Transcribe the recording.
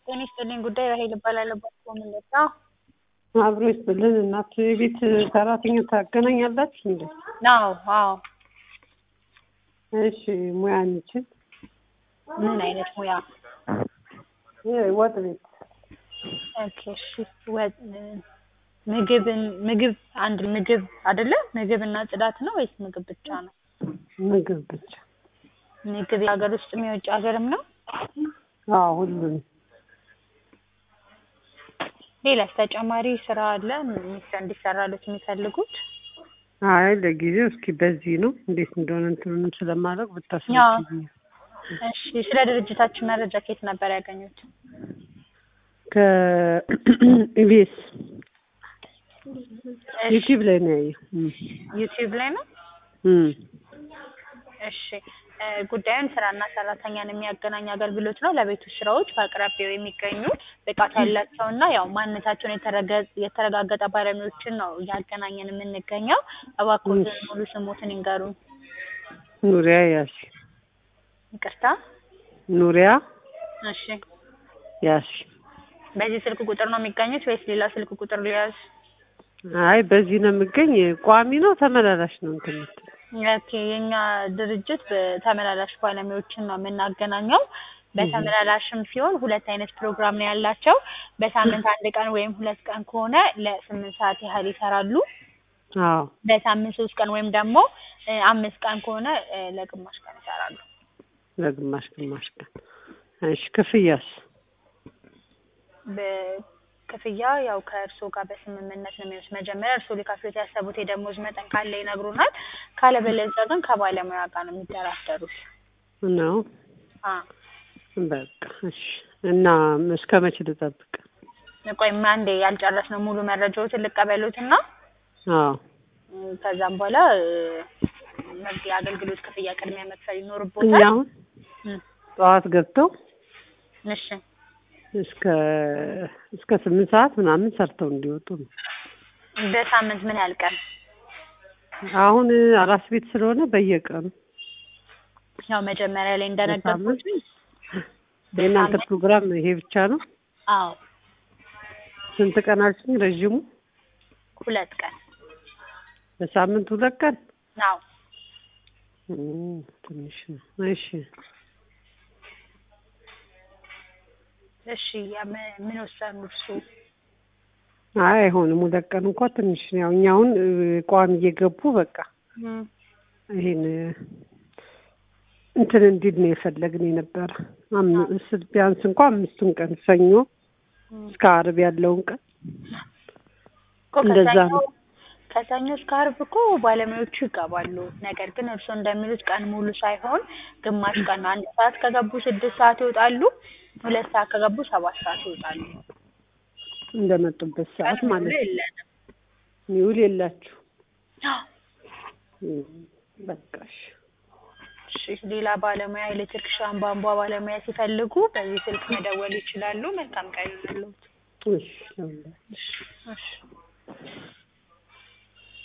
ጤና ይስጥልኝ ጉዳይ ራሄል እባላለሁ። በኮምለታ አብሮ ይስጥልን። እናት የቤት ሰራተኛ ታገናኛላችሁ እንዴ? አዎ አዎ። እሺ ሙያ እንችል ምን አይነት ሙያ? ወጥ ቤት ኦኬ እሺ። ወጥ ምግብን ምግብ አንድ ምግብ አይደለ? ምግብ እና ጽዳት ነው ወይስ ምግብ ብቻ ነው? ምግብ ብቻ። ምግብ የሀገር ውስጥም የውጭ ሀገርም ነው? አዎ ሁሉም። ሌላስ ተጨማሪ ስራ አለ እንዲሰራሉት የሚፈልጉት? አይ ለጊዜው እስኪ በዚህ ነው እንዴት እንደሆነ እንትኑንም ስለማድረግ ብታስረጅኝ። እሺ ስለ ድርጅታችን መረጃ ከየት ነበር ያገኙት? ከኢቢኤስ ዩቲዩብ ላይ ነው ያየው። ዩቲዩብ ላይ ነው? እም እሺ ጉዳዩን ስራና ሰራተኛን የሚያገናኝ አገልግሎት ነው። ለቤት ውስጥ ስራዎች በአቅራቢያው የሚገኙ ብቃት ያላቸውና ያው ማንነታቸውን የተረጋገጠ ባለሙያዎችን ነው እያገናኘን የምንገኘው። እባክዎትን ሙሉ ስሞትን ይንገሩን። ኑሪያ ያሲ ይቅርታ። ኑሪያ እሺ ያሲ። በዚህ ስልክ ቁጥር ነው የሚገኙት ወይስ ሌላ ስልክ ቁጥር ሊያዝ? አይ በዚህ ነው የምገኝ። ቋሚ ነው ተመላላሽ ነው እንትን የምትል ኦኬ የኛ ድርጅት በተመላላሽ ባለሙያዎችን ነው የምናገናኘው። በተመላላሽም ሲሆን ሁለት አይነት ፕሮግራም ነው ያላቸው። በሳምንት አንድ ቀን ወይም ሁለት ቀን ከሆነ ለስምንት ሰዓት ያህል ይሰራሉ። አዎ በሳምንት ሶስት ቀን ወይም ደግሞ አምስት ቀን ከሆነ ለግማሽ ቀን ይሰራሉ። ለግማሽ ግማሽ ቀን። እሺ ክፍያስ? በክፍያ ያው ከእርስዎ ጋር በስምምነት ነው የሚወስድ። መጀመሪያ እርስዎ ሊከፍሉት ያሰቡት የደሞዝ መጠን ካለ ይነግሩናል። ካለበለዚያ ግን ከባለሙያ ጋር ነው የሚደራደሩት። ነው አ በቃ እሺ። እና እስከ መቼ ልጠብቅ? ቆይ አንዴ ያልጨረስነው ሙሉ መረጃዎትን ልቀበሉትና አዎ ከዛም በኋላ የአገልግሎት ክፍያ ቅድሚያ መክፈል እኛ ይኖርቦታል። አሁን ጠዋት ገብተው እሺ እስከ እስከ ስምንት ሰዓት ምናምን ሰርተው እንዲወጡ ነው። በሳምንት ምን ያህል ቀን? አሁን አራስ ቤት ስለሆነ በየቀኑ ያው መጀመሪያ ላይ እንደነገርኩት የእናንተ ፕሮግራም ይሄ ብቻ ነው? አዎ ስንት ቀን አልሽኝ? ረዥሙ ሁለት ቀን በሳምንት ሁለት ቀን አዎ እም፣ ትንሽ ነው። እሺ እሺ ያ ምን ምን ወሰኑ እርስዎ? አይ አይሆንም። ሁለት ቀን እንኳን ትንሽ ነው። ያው እኛ አሁን እ፣ ቋሚ እየገቡ በቃ እም፣ ይሄን እንትን እንዲል ነው የፈለግን የነበረ አምስት ቢያንስ እንኳን አምስቱን ቀን ሰኞ እስከ ዓርብ ያለውን ቀን እኮ እንደዛ ከሰኞ ነው። ከሰኞ እስከ ዓርብ እኮ ባለሙያዎቹ ይገባሉ። ነገር ግን እርስዎ እንደሚሉት ቀን ሙሉ ሳይሆን ግማሽ ቀን ነው። አንድ ሰዓት ከገቡ ስድስት ሰዓት ይወጣሉ። ሁለት ሰዓት ከገቡ ሰባት ሰዓት ይወጣሉ። እንደመጡበት ሰዓት ቀን ሙሉ ማለት ነው። የለንም። ሚውል የላችሁ እም፣ በቃ እሺ። እሺ ሌላ ባለሙያ ኤሌክትሪክሻን፣ ቧንቧ ባለሙያ ሲፈልጉ በዚህ ስልክ መደወል ይችላሉ። መልካም ቀን ይሁንልዎት። እሺ ለሁላችሁ። እሺ እሺ